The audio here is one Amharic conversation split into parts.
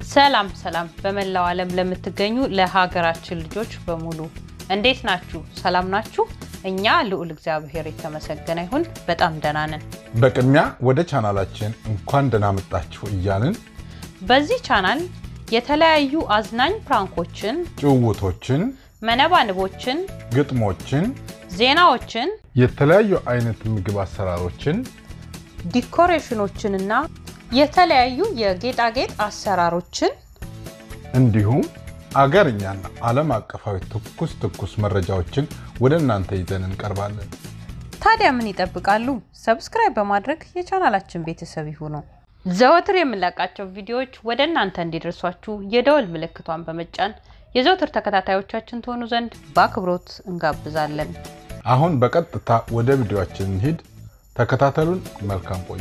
ሰላም ሰላም በመላው ዓለም ለምትገኙ ለሀገራችን ልጆች በሙሉ እንዴት ናችሁ? ሰላም ናችሁ? እኛ ልዑል እግዚአብሔር የተመሰገነ ይሁን በጣም ደህና ነን። በቅድሚያ ወደ ቻናላችን እንኳን ደህና መጣችሁ እያልን በዚህ ቻናል የተለያዩ አዝናኝ ፕራንኮችን፣ ጭውውቶችን፣ መነባንቦችን፣ ግጥሞችን፣ ዜናዎችን፣ የተለያዩ አይነት ምግብ አሰራሮችን ዲኮሬሽኖችንና የተለያዩ የጌጣጌጥ አሰራሮችን እንዲሁም አገርኛና ዓለም አቀፋዊ ትኩስ ትኩስ መረጃዎችን ወደ እናንተ ይዘን እንቀርባለን። ታዲያ ምን ይጠብቃሉ? ሰብስክራይብ በማድረግ የቻናላችን ቤተሰብ ይሁኑ። ዘወትር የምንለቃቸው ቪዲዮዎች ወደ እናንተ እንዲደርሷችሁ የደወል ምልክቷን በመጫን የዘወትር ተከታታዮቻችን ትሆኑ ዘንድ በአክብሮት እንጋብዛለን። አሁን በቀጥታ ወደ ቪዲዮአችን እንሂድ። ተከታተሉን። መልካም ቆዩ።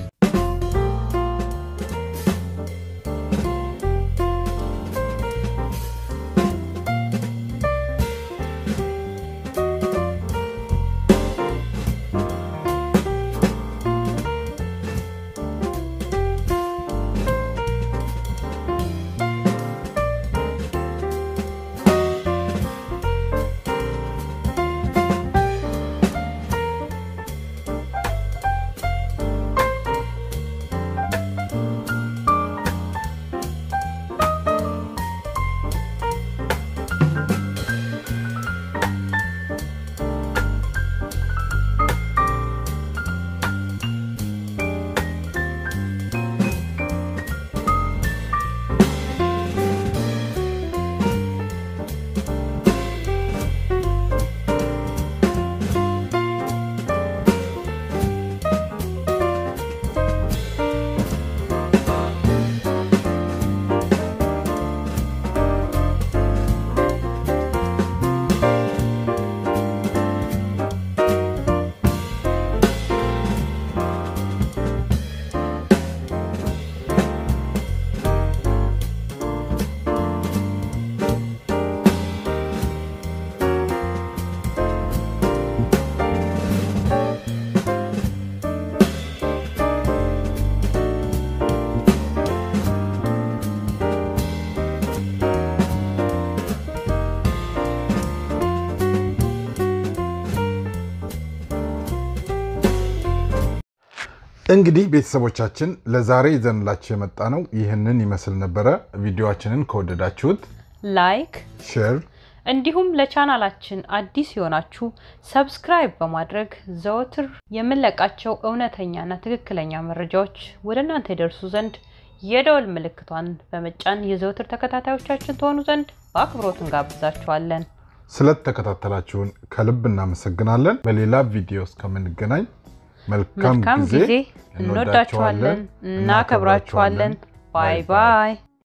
እንግዲህ ቤተሰቦቻችን ለዛሬ ይዘንላችሁ የመጣ ነው ይህንን ይመስል ነበረ። ቪዲዮችንን ከወደዳችሁት ላይክ ሼር፣ እንዲሁም ለቻናላችን አዲስ የሆናችሁ ሰብስክራይብ በማድረግ ዘወትር የምንለቃቸው እውነተኛና ትክክለኛ መረጃዎች ወደ እናንተ ይደርሱ ዘንድ የደወል ምልክቷን በመጫን የዘወትር ተከታታዮቻችን ትሆኑ ዘንድ በአክብሮት እንጋብዛችኋለን። ስለተከታተላችሁን ከልብ እናመሰግናለን። በሌላ ቪዲዮ እስከምንገናኝ መልካም መልካም ጊዜ። ጊዜ። እንወዳችኋለን፣ እናከብራችኋለን። ባይ ባይ